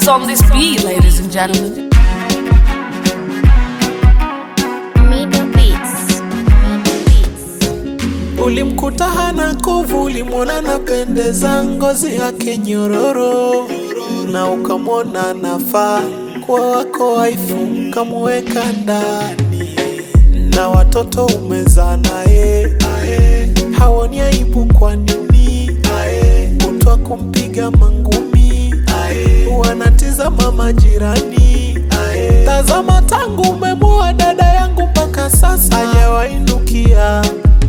on this beat, ladies and gentlemen. Mido Beats. Mido Beats. Ulimkuta hana kovu, ulimwona napendeza, ngozi yake nyororo, na ukamwona nafaa kuwa wako waifu, ukamweka ndani, na watoto umezaa naye, ae, haoni aibu kwa nini? Ae, kutwa kumpiga mangumi, ae, wanatizama majirani, ae, tazama tangu umemwoa dada yangu mpaka sasa hajawainukia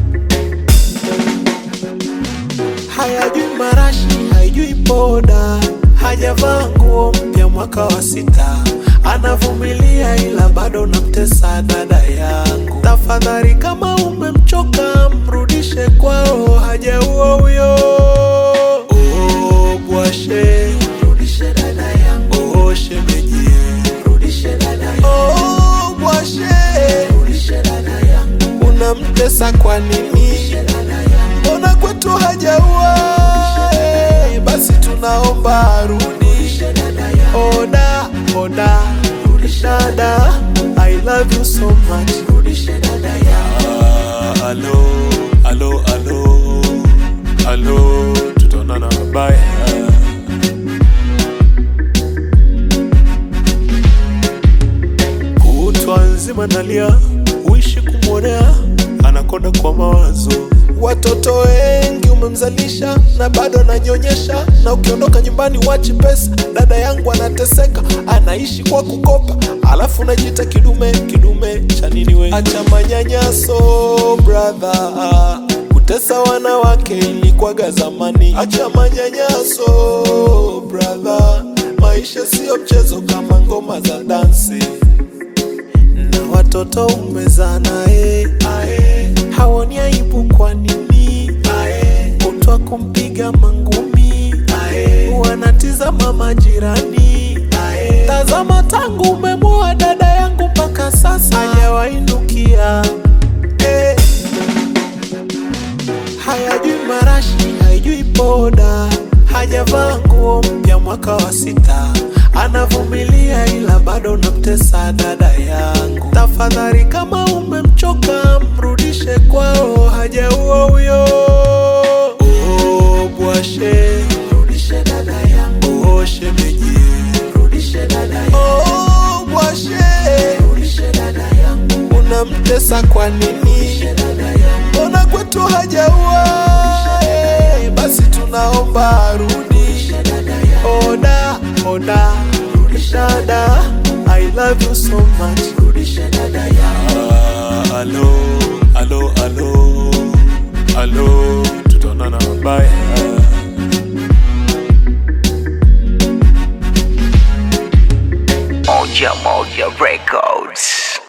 hayajui marashi, haijui poda, hajavaa nguo mpya mwaka wa sita, anavumilia ila bado namtesa dada yangu. Tafadhali kama umemchoka, mrudishe kwao, hajaua huyo. Oh, bwashe, mrudishe dada yangu. Oh, shemeji, mrudishe dada yangu. Oh, bwashe, mrudishe dada yangu. Unamtesa kwa nini? Mbona kwetu hajaua? Eh, Basi tunaomba arudi. Oda, oda, dada, I love you so much. Ah, Alo, alo, alo, alo, tutaonana bye. Kutwa nzima nalia, uishi kumwonea, anakonda kwa mawazo. Watoto wengi umemzalisha na bado ananyonyesha, na ukiondoka nyumbani wachi pesa. Dada yangu anateseka, anaishi kwa kukopa, alafu najiita kidume. Kidume cha nini we? Acha manyanyaso brother, kutesa wanawake ilikwaga zamani. Acha manyanyaso brother, maisha siyo mchezo kama ngoma za dansi na watoto umezaa naye, ae, haoni aibu kwa nini? Ae, kutwa kumpiga mangumi, ae, wanatizama majirani, ae, tazama tangu umemwoa dada yangu mpaka sasa hajawainukia, eh, hayajui marashi, haijui poda, hajavaa nguo mpya mwaka wa sita, anavumilia ila bado namtesa dada yangu. Tafadhali kama umemchoka, mrudishe kwao, hajaua huyo. Oh, bwashe, mrudishe dada yangu. Oh, shemeji, mrudishe dada yangu. Oh, bwashe, mrudishe dada yangu. Unamtesa kwa nini? Mbona kwetu hajaua? Eh, Basi tunaomba arudi. Oda, oda, dada, I love you so much. Ah, alo, alo, alo, alo, tutaonana bye. Moja Moja Records.